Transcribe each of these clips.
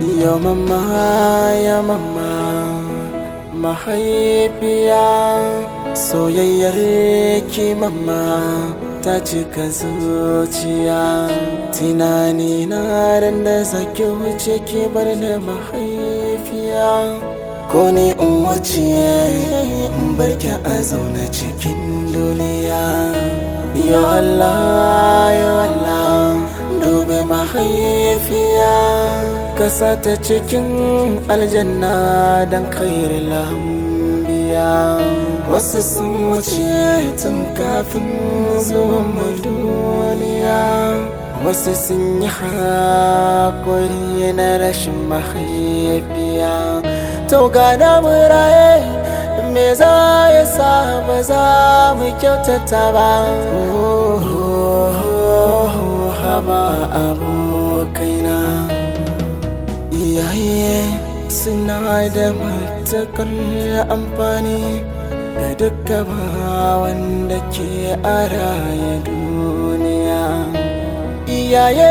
Ya mama, ya mama, mahaifiya soyayyar ki mama ta cika zuciya tunani na ran da zaki wuce ki bar da mahaifiya ko ne in wuce in barki a zaune cikin duniya ya Allah ya Allah dube mahaifiya kasa ta cikin aljanna don khairul lambiya wasu sun wuce tun kafin zuwan mu duniya wasu sun yi haƙuri na rashin mahaifiya to ga na muraye me za ya sa ba za mu kyautata ba haba abokaina iyaye suna da matakar amfani ga duka wanda ke a raya duniya iyaye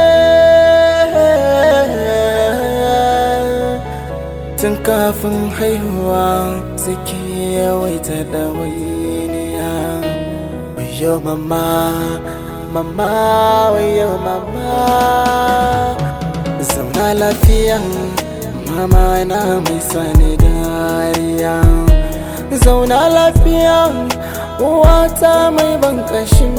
tun kafin haihuwa suke yawaita ɗawainiya wayo mama mama wayo mama zauna lafiya mama na mai sani dariya zauna lafiya uwata mai ban kashin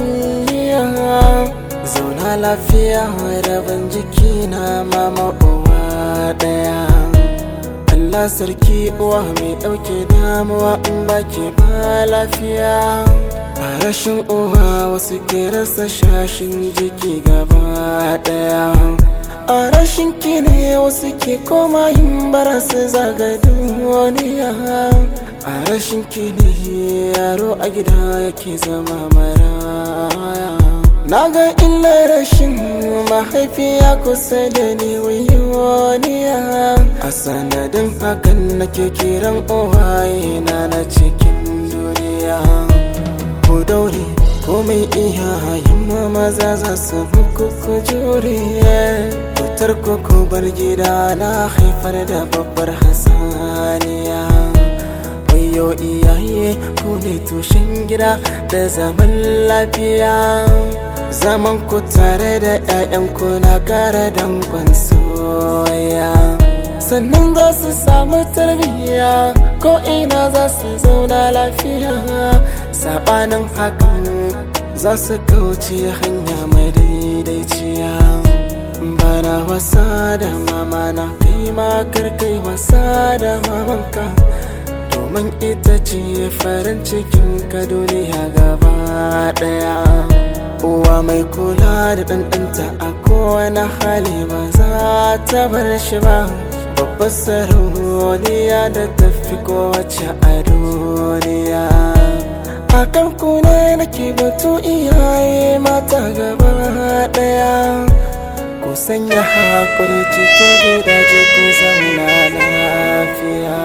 zauna lafiya rabin jiki na mama uwa daya Allah sarki uwa mai ɗauke damuwa in baki ba lafiya a rashin uwa wasu ke rasa shashin jiki gaba daya a rashin kine wasu ke koma yin bara su zaga duniya a rashin kine yaro a gida yake zama maraya na ga illar rashin mahaifiya kusa da ni wiyoniya a sanadin hakan nake kiran uwaye na na cikin duniya ku daure komai iyayen maza za su muku ku jure fitar ku bar gida na haifar da babbar hasaniya wayo iyaye ku ne tushen gida da zaman lafiya zaman ku tare da 'ya'yanku na kara dankon soya sannan za su samu tarbiyya ko ina za su zauna lafiya sabanin hakan za su kauce hanya mai daidaiciya bana wasa da mama na kai ma kai wasa da mamanka domin ita ce farin cikin ka duniya gaba daya uwa mai kula da ɗanɗanta a kowane hali ba za ta bar shi ba babbar sarauniya da tafi kowace a duniya akan ku ne nake batu iyaye mata gaba daya ku sanya hakuri cikin gidaje ku zauna lafiya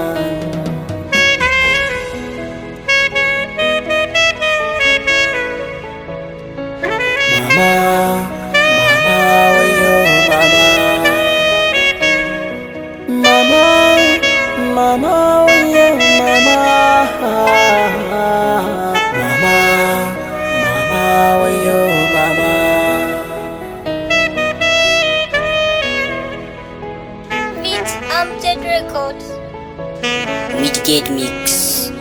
mama mama wayo mama mama mama wayo mama mama mama wayo mama Beats Amjad Records. Midgate Mix.